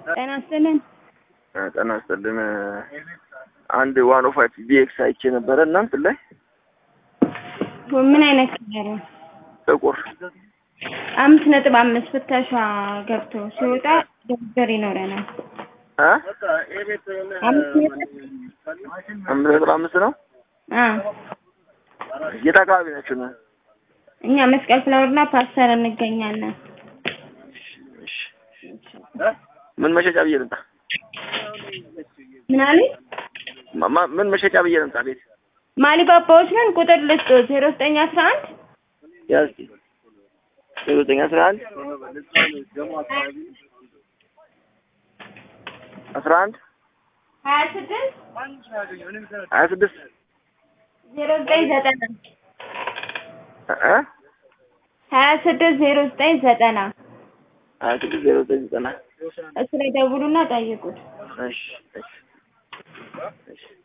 ጤና ይስጥልን። ጤና ይስጥልን። አንድ ዋን ኦፍ ፋይቭ ቢኤክስ አይቼ ነበረ እናንተ ላይ ምን አይነት ከለር ነው? ጥቁር አምስት ነጥብ አምስት ፍተሻ ገብቶ ሲወጣ ድርድር ይኖረናል። እ አምስት ነጥብ አምስት ነጥብ አምስት ነው። አ የት አካባቢ ናችሁ ነው? እኛ መስቀል ፍላወርና ፓስተር እንገኛለን። እሺ። ምን መሸጫ ብዬ ልምጣ? ምን አለኝ? ማ- ማ- ምን መሸጫ ብዬ ልምጣ? ቤት ማሊባባዎች ነን። ቁጥር ልስጥ ዜሮ ዘጠኝ አስራ አንድ ያዝ ዜሮ ዘጠኝ አስራ አንድ አስራ አንድ ሀያ ስድስት ሀያ ስድስት ዜሮ ዘጠኝ ዘጠና እ ሀያ ስድስት ዜሮ ዘጠኝ ዘጠና ሀያ ስድስት ዜሮ ዘጠኝ ዘጠና እሱ ላይ ደውሉና ጠይቁት። እሺ እሺ እሺ